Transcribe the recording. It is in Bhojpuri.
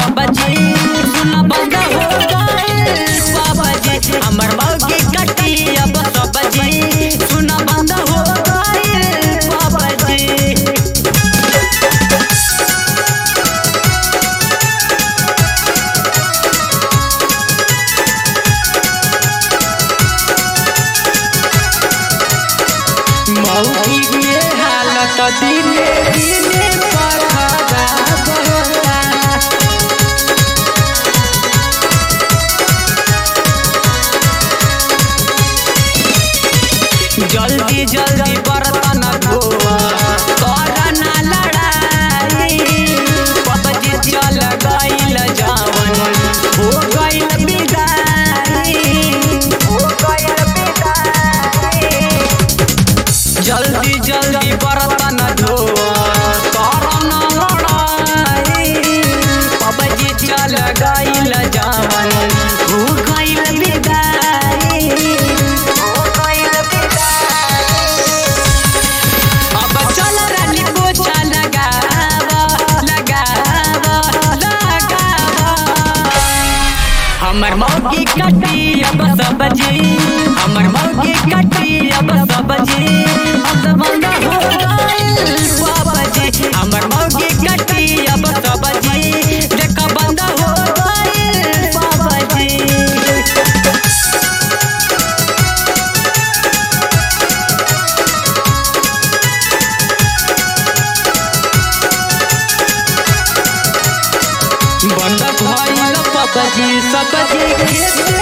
सब्जी सुना बंद हो गइल सब्जी हमर मौगी कटी अब सब्जी सुना बंद हो गइल सब्जी मौगी के हालत दिने दिने पर खराब होता जल्दी जल्दी बर्तन धोआ कर ना लड़ाई पबजी चल गइल जावन हो गइल बिदाई हो गइल बिदाई जल्दी जल्दी बर्तन धोआ कर ना लड़ाई पबजी चल गइल जावन हो गइल बिदाई हो गइल बिदाई अब चल रानी पोछा लगावा लगावा लगावा हमर मौगी कटी अब सब्जी हमर मौगी कटी अब सब्जी अब बंद हो गइल सब्जी हमर मौगी कटी अब सब्जी देख बंद हो गइल सब्जी बंद भइल सब्जी सब्जी खेत